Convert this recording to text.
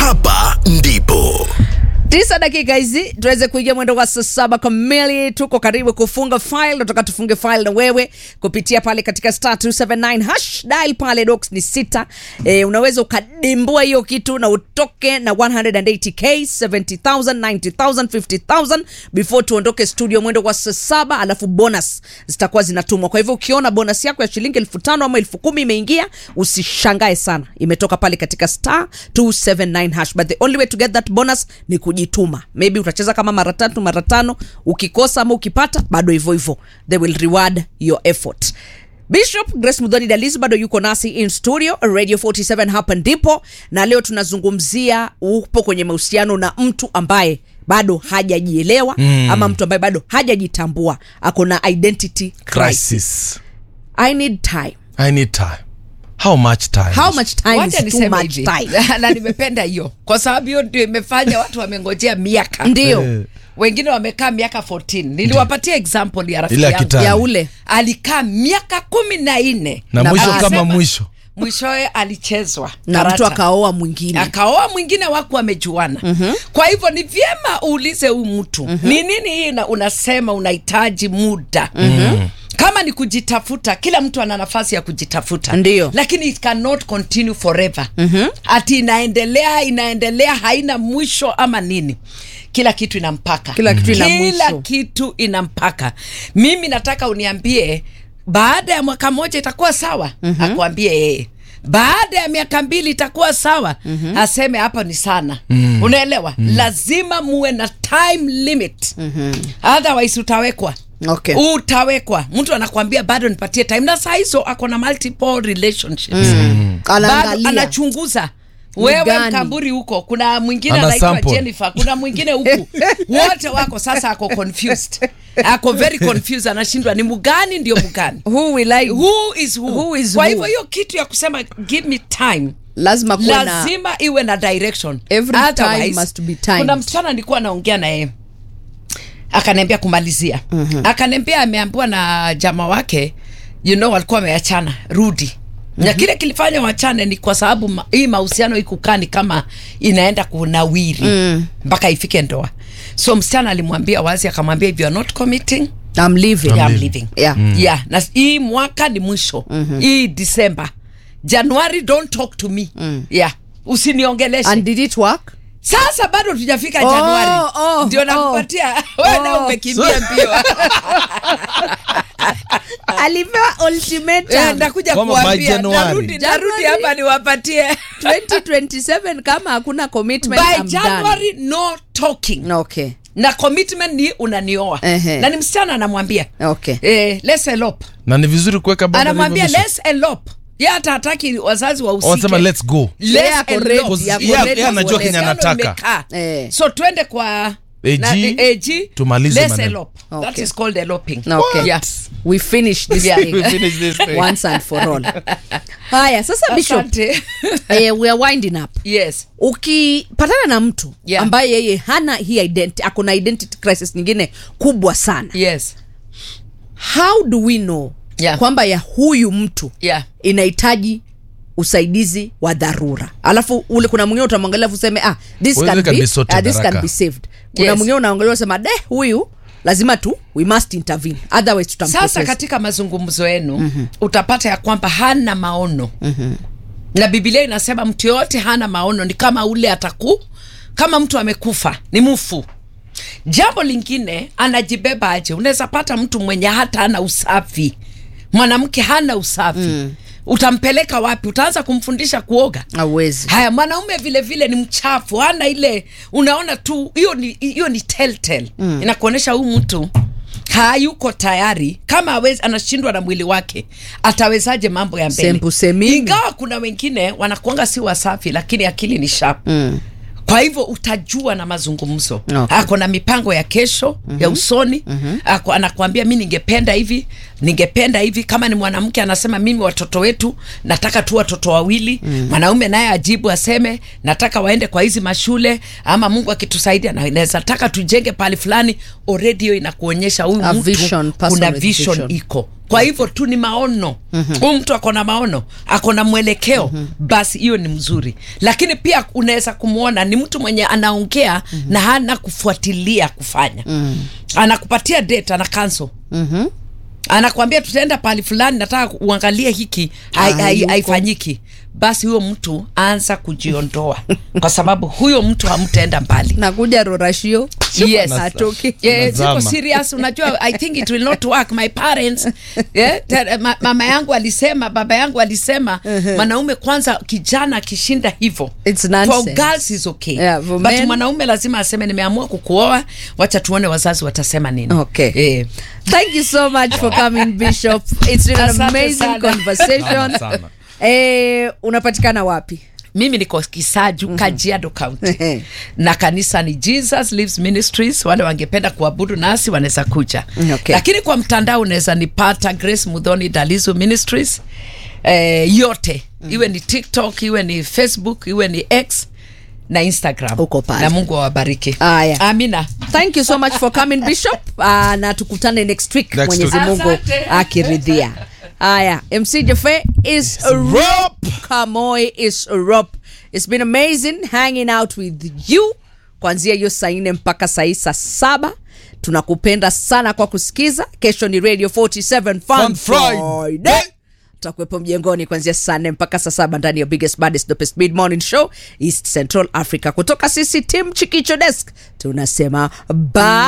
hapa ndipo tisa dakika hizi tuweze kuingia mwendo wa saa saba kamili tuko karibu kufunga file nataka tufunge file na wewe kupitia pale katika star 279 hash dial pale docs ni sita e, unaweza ukadimbua hiyo kitu na utoke na 180k 70000 90000 50000 before tuondoke studio mwendo wa saa saba alafu bonus zitakuwa zinatumwa kwa hivyo ukiona bonus yako ya shilingi elfu tano ama elfu kumi imeingia usishangae sana imetoka pale katika star 279 hash but the only way to get that bonus ni kujituma maybe utacheza kama mara tatu mara tano ukikosa ama ukipata bado hivyo hivyo they will reward your effort bishop grace mudhoni dalis bado yuko nasi in studio radio 47 hapa ndipo na leo tunazungumzia upo kwenye mahusiano na mtu ambaye bado hajajielewa mm. ama mtu ambaye bado hajajitambua ako na identity crisis. crisis i need time i need time how much time how much time Wacha is too niseme much hivi. time na nimependa hiyo kwa sababu hiyo ndio imefanya watu wamengojea miaka ndio Eh. wengine wamekaa miaka 14 niliwapatia example ya rafiki Ile ya yangu kitani. ya ule alikaa miaka kumi na nne na Na mwisho basi. kama Sema- mwisho mwishowe alichezwa na karata. mtu akaoa mwingine akaoa mwingine waku wamejuana mm-hmm. kwa hivyo ni vyema uulize huyu mtu mm-hmm. ni nini hii una- unasema unahitaji muda mm-hmm. kama ni kujitafuta kila mtu ana nafasi ya kujitafuta Ndiyo. lakini it cannot continue forever mm-hmm. ati inaendelea inaendelea haina mwisho ama nini kila kitu ina mpaka Kila kitu ina kila mwisho. kitu ina mpaka mimi nataka uniambie baada ya mwaka mmoja itakuwa sawa mm-hmm. akuambie yeye baada ya miaka mbili itakuwa sawa mm-hmm. aseme hapa ni sana mm-hmm. unaelewa mm-hmm. lazima muwe na time limit mm-hmm. otherwise utawekwa okay utawekwa mtu anakwambia bado nipatie time na saa hizo ako na multiple relationships bado anaangalia anachunguza Ni wewe gani? mkamburi huko kuna mwingine Ana anaitwa sample. jennifer kuna mwingine huku wote wako sasa ako confused ako very confused anashindwa ni mgani ndio mgani who will I who is who, Who is kwa who? hivyo hiyo kitu ya kusema give me time lazima kuwe na lazima iwe na direction Every time Otherwise, must be timed. kuna msichana nilikuwa naongea naye akaniambia kumalizia mm-hmm. akaniambia ameambiwa na jama wake you know walikuwa wameachana rudi na kile kilifanya wachane ni kwa sababu ma, hii mahusiano ikukaa ni kama inaenda kunawiri mpaka ifike ndoa so msichana alimwambia wazi akamwambia if you are not committing I'm leaving yeah, I'm leaving. yeah yeah na hii mwaka ni mwisho hii disemba januari don't talk to me yeah usiniongeleshe and did it work sasa bado tujafika Oh, januari oh, ndio oh. nakupatia wewe na Oh. umekimbia mbio alipewa Eh, ultimatum ndakuja Kwamba by kuambia Januari. narudi narudi Januari. hapa niwapatie 2027 kama hakuna commitment by I'm done. january no talking okay na commitment ni unanioa Ehe. na ni msichana anamwambia okay eh, let's elope na ni vizuri kuweka bado anamwambia hivyo let's elope ye hata hataki wazazi wanasema wahusike let's go Let's Yeye ako elope. ready, Because ako yeye- ready yeye anajua kuolewa. Kenya anataka. Imekaa. Eh. so twende kwa AG, na- AG, tumalize let's maneno. elope. That Okay. is called eloping. okay Yeah. we finish this Yeah. thing We finish this thing. once and for all haya sasa bishop Asante. eh, we are winding up yes ukipatana na mtu Yeah. ambaye yeye hana hii identity ako na identity crisis nyingine kubwa sana yes how do we know Yeah. kwamba ya huyu mtu yeah inahitaji usaidizi wa dharura alafu ule kuna mwingine utamwangalia alafu useme ah, this, Well, can it can be, be sorted ah, this can haraka. be saved kuna Yes. mwingine unaangalia unasema de huyu lazima tu we must intervene otherwise sasa tutampoteza katika mazungumzo yenu mm-hmm. utapata ya kwamba hana maono mm-hmm. na bibilia inasema mtu yoyote hana maono ni kama ule ataku kama mtu amekufa ni mfu jambo lingine anajibeba aje unaweza pata mtu mwenye hata hana usafi mwanamke hana usafi mm. utampeleka wapi utaanza kumfundisha kuoga awezi haya mwanaume vile vile ni mchafu hana ile unaona tu hiyo ni hiyo ni telltale mm. inakuonyesha huyu mtu hayuko tayari kama awezi anashindwa na mwili wake atawezaje mambo ya mbele Sempu semini. ingawa kuna wengine wanakuanga si wasafi lakini akili ni sharp mm kwa hivyo utajua na mazungumzo Okay. ako na mipango ya kesho mm-hmm. ya usoni mm-hmm. ako, anakuambia mi ningependa hivi ningependa hivi kama ni mwanamke anasema mimi watoto wetu nataka tu watoto wawili mm. mwanaume naye ajibu aseme nataka waende kwa hizi mashule ama mungu akitusaidia na naweza taka tujenge pahali fulani already hiyo inakuonyesha huyu A mtu vision, person kuna with vision, vision. iko kwa hivyo tu ni maono huu mtu ako na maono ako na mwelekeo basi hiyo ni mzuri lakini pia unaweza kumwona ni mtu mwenye anaongea na hana kufuatilia kufanya anakupatia date ana cancel anakwambia tutaenda pahali fulani nataka uangalie hiki hai- Ah, hai- yuko. haifanyiki basi huyo mtu anza kujiondoa kwa sababu huyo mtu hamtaenda mbali nakuja rorashio Yes. atoki Yeah, ziko Nazama. serious unajua i think it will not work my parents yeah, ta- ma, mama yangu alisema baba yangu alisema mwanaume kwanza kijana akishinda hivyo It's for nonsense. girls is okay Yeah, for but men- mwanaume lazima aseme nimeamua kukuoa wacha tuone wazazi watasema nini Okay. eh. Thank you so much for coming, Bishop. It's been an Asante amazing sana. conversation. Sana, sana. Eh, unapatikana wapi? mimi niko kisaju mm-hmm. kajiado county Ehe. na kanisa ni jesus lives ministries wale wangependa kuabudu nasi wanaweza kuja Mm, okay. lakini kwa mtandao unaweza nipata grace mudhoni dalizo ministries eh, yote mm. iwe ni tiktok iwe ni facebook iwe ni x na instagram Uko pale. na mungu awabariki Aya. amina Thank you so much for coming, Bishop. Uh, na tukutane next week Next Mwenyezi week. Mungu Asante. akiridhia. Aya, MC Jaffe is a rope. Kamoy is a rope. It's been amazing hanging out with you kuanzia hiyo saa nne mpaka saa hii saa saba. Tunakupenda sana kwa kusikiza. Kesho ni Radio 47 Fun, Fun Friday. Friday. tutakuwepo mjengoni kuanzia saa nne mpaka saa saba ndani ya biggest baddest dopest mid morning show east central africa kutoka sisi tim chikicho desk tunasema bye